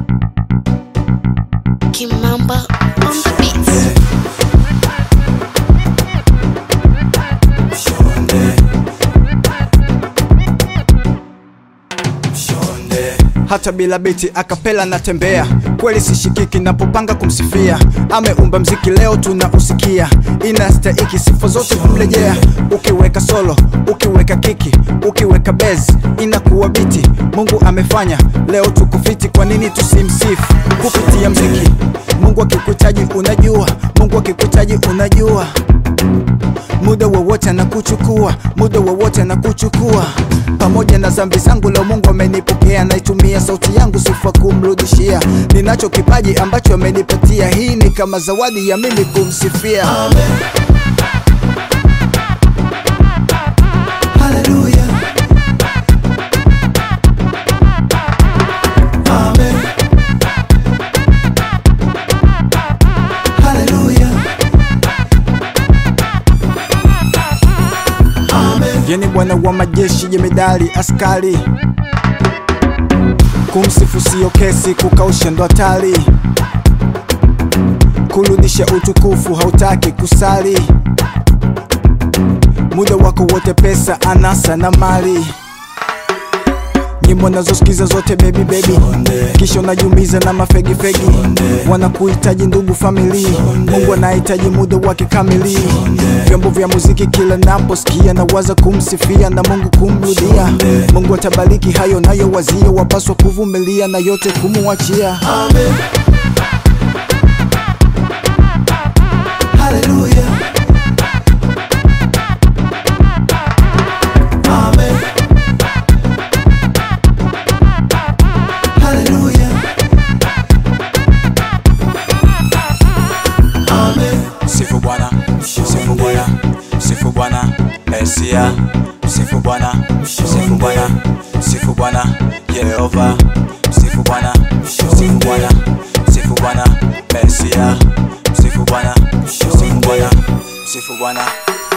Kimamba on the beats. hata bila biti akapela natembea kweli sishikiki napopanga kumsifia ameumba mziki leo tunausikia inastahiki sifa zote kumrejea ukiweka solo ukiweka kiki ukiweka bezi inakuwa biti mungu amefanya leo tukufiti kwa nini tusimsifu kupitia mziki mungu akikuhitaji unajua mungu akikuhitaji unajua muda wowote anakuchukua muda wowote anakuchukua pamoja na zambi zangu leo mungu amenipokea naitumia sauti yangu sifa kumrudishia ninacho kipaji ambacho amenipatia hii ni kama zawadi ya mimi kumsifia Hallelujah. Amen. Hallelujah. Amen. yeni bwana wa majeshi jemedali askari kumsifu sio kesi kukausha ndo hatari kurudisha utukufu hautaki kusali muda wako wote pesa anasa na mali nyimbo nazosikiza zote baby baby kisha unajumiza na mafegi fegi wanakuhitaji ndugu famili mungu anahitaji muda wake kamili vyombo vya muziki kila naposikia na waza kumsifia na mungu kumrudia mungu atabariki hayo nayo wazia wapaswa kuvumilia na yote kumuachia Amen. Hallelujah. Amen. Hallelujah. Amen. Sifu Bwana, sifu Bwana, sifu Bwana, Mesia. Sifu Bwana, sifu Bwana, sifu Bwana, Yehova. Sifu Bwana, sifu Bwana, sifu Bwana, Mesia. Sifu Bwana, sifu Bwana, sifu Bwana.